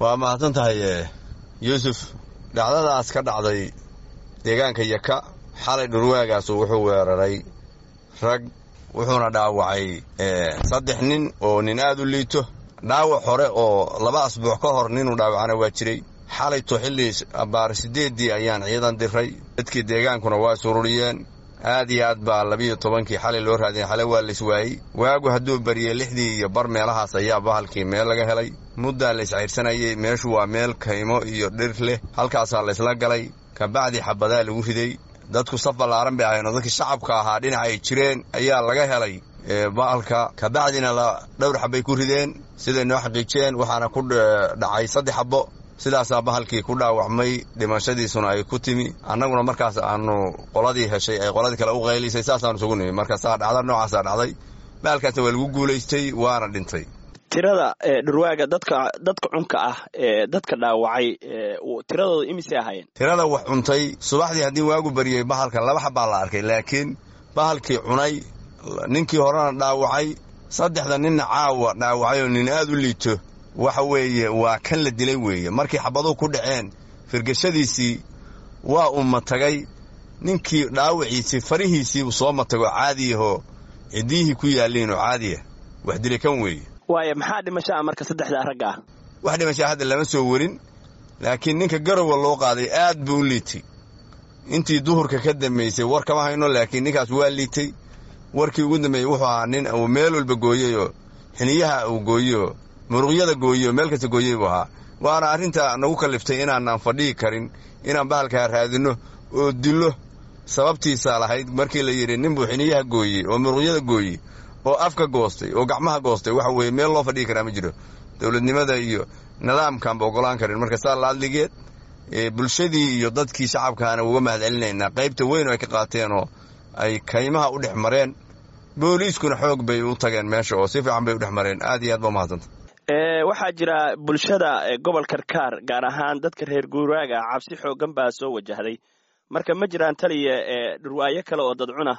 waa mahadsan tahay yuusuf dhacdadaas ka dhacday deegaanka yaka xalay dhurwaagaasu wuxuu weeraray rag wuxuuna dhaawacay saddex nin oo nin aad u liito dhaawac hore oo laba asbuuc ka hor ninuu dhaawacana waa jiray xalayto xilli abbaar siddeeddii ayaan ciidan diray dadkii deegaankuna waa sururiyeen aad iyo aad baa labiyo tobankii xalay loo raadiyay xalay waa lays waayey waagu hadduu bariyey lixdii iyo bar meelahaas ayaa bahalkii meel laga helay muddaa lays cayrsanayey meeshu waa meel kaymo iyo dhir leh halkaasaa laysla galay kabacdi xabadaa lagu riday dadku saf ballaaran bay ahayn oo dadkii shacabka ahaa dhinaca ay jireen ayaa laga helay bahalka kabacdina dhowr xabbay ku rideen siday noo xaqiijiyeen waxaana ku dhacay saddex xabbo sidaasaa bahalkii ku dhaawacmay dhimashadiisuna ay ku timi annaguna markaas aanu qoladii heshay ay qoladii kale u qaylisay saasaanu isugu nimi markaasaa dhacda noocaasaa dhacday bahalkaasna waa lagu guulaystay waana dhintay tirada dhurwaaga dadka dadka cunka ah ee dadka dhaawacay tiradooda imisay ahaayeen tirada wax cuntay subaxdii haddii waagu bariyey bahalka laba xabbaa la arkay laakiin bahalkii cunay ninkii horena dhaawacay saddexda ninna caawa dhaawacay oo nin aad u liito waxa weeye waa kan la dilay weeye markii xabaduhu ku dhaceen firgashadiisii waa uu matagay ninkii dhaawaciisii farihiisiibuu soo matagoo caadiyahoo ciddiyihii ku yaalliin oo caadiya wax dilay kan weeye waaya maxaa dhimasho ah marka saddexdaa ragga ah wax dhimashaa hadda lama soo werin laakiin ninka garowa loo qaaday aad buu u liitay intii duhurka ka dambaysay war kama hayno laakiin ninkaas waa liitay warkii ugu dambeeyey wuxuu ahaa nin uu meel walba gooyeyoo xiniyaha uu gooyeyoo muruqyada gooyeyoo meel kasta gooyey buu ahaa waana arrinta nagu kalliftay inaanaan fadhihi karin inaan bahalkaa raadinno oo dillo sababtiisaa lahayd markii la yidhi nin buu xiniyaha gooyey oo muruqyada gooyey oo afka goostay oo gacmaha goostay waxa weeye meel loo fadhihi karaa ma jiro dowladnimada iyo nidaamkaanba ogolaan karin marka saa laadligeed bulshadii iyo dadkii shacabkaana uga mahad celinaynaa qaybta weyn oo ay ka qaateen oo ay kaymaha u dhex mareen booliiskuna xoog bay u tageen meesha oo si fiican bay u dhex mareen aad iyo aad baa mahadsanta waxaa jira bulshada gobol karkaar gaar ahaan dadka reer guuraaga cabsi xoogan baa soo wajahday marka ma jiraan taliya dhurwaayo kale oo dadcuna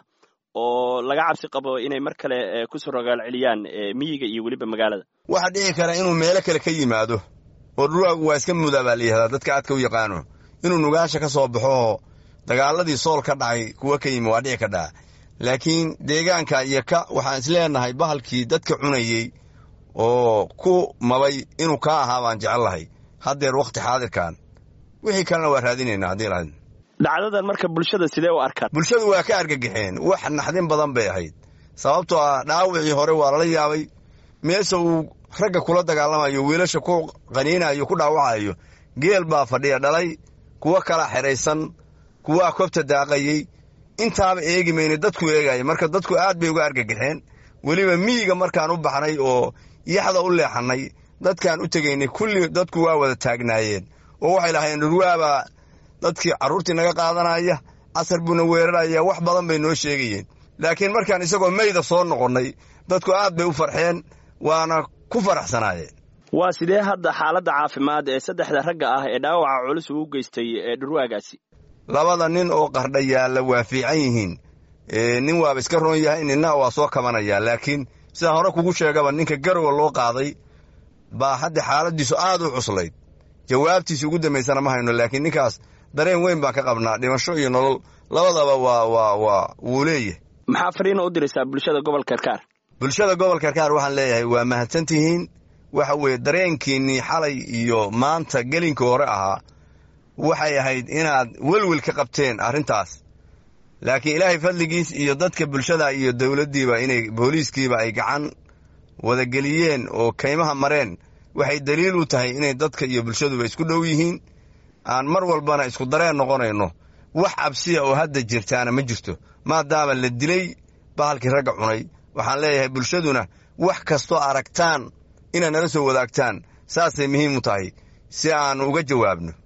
oo laga cabsi qabo inay mar kale kusoo rogaal celiyaan miyiga iyo weliba magaalada waxaa dhici kara inuu meelo kale ka yimaado oo dhurwaagu waa iska mudaa baa layihahdaa dadka aadka u yaqaano inuu nugaasha ka soo baxo oo dagaaladii sool ka dhacay kuwa ka yimi waa dhici ka dhaca laakiin deegaanka iyo ka waxaan isleenahay bahalkii dadka cunayey oo ku mabay inuu kaa ahaa baan jecel lahay haddeer wakhti xaadirkan wixii kalena waa raadinaynaa haddii lahayd dhacdadan marka bulshada sidee u arkaan bulshadu waa ka argagaxeen wax naxdin badan bay ahayd sababtoo ah dhaawacii hore waa lala yaabay meesha uu ragga kula dagaalamayo wiilasha ku qaniinayo ku dhaawacayo geel baa fadhiya dhalay kuwo kala xidhaysan kuwaa kobta daaqayey intaaba eegi mayna dadku eegaya marka dadku aad bay uga argagaxeen weliba miyiga markaan u baxnay oo yaxda u leexannay dadkaan u tegaynay kulli dadku waa wada taagnaayeen oo waxay lahaayeen dhurwaabaa dadkii carruurtii naga qaadanaya casar buuna weeraraya wax badan bay noo sheegayeen laakiin markaan isagoo mayda soo noqonnay dadku aad bay u farxeen waana ku faraxsanaayeen waa sidee hadda xaaladda caafimaad ee saddexda ragga ah ee dhaawaca culus uu u geystay ee dhurwaagaasi labada nin oo qardha yaalla waa fiican yihiin nin waaba iska roon yahay ninna waa soo kabanayaa laakiin sidaan hore kugu sheegaba ninka garowa loo qaaday baa hadda xaaladdiisu aad u cuslayd jawaabtiisa ugu dambaysana ma hayno laakiin ninkaas dareen weyn baan ka qabnaa dhimasho iyo nolol labadaba waa waa waa wuu leeyahay maxaa fariina u diraysaa bulshada gobolka karkaar bulshada gobolka karkaar waxaan leeyahay waa mahadsantihiin waxa weeye dareenkiinnii xalay iyo maanta gelinkii hore ahaa waxay ahayd inaad welwel ka qabteen arrintaas laakiin ilaahay fadligiis iyo dadka bulshada iyo dowladdiiba inay booliiskiiba ay gacan wadageliyeen oo kaymaha mareen waxay daliil u tahay inay dadka iyo bulshaduba isku dhow yihiin aan mar walbana isku dareen noqonayno wax cabsiya oo hadda jirtaana ma jirto maadaama la dilay bahalkii ragga cunay waxaan leeyahay bulshaduna wax kastoo aragtaan inaad nala soo wadaagtaan saasay muhiim u tahay si aan uga jawaabno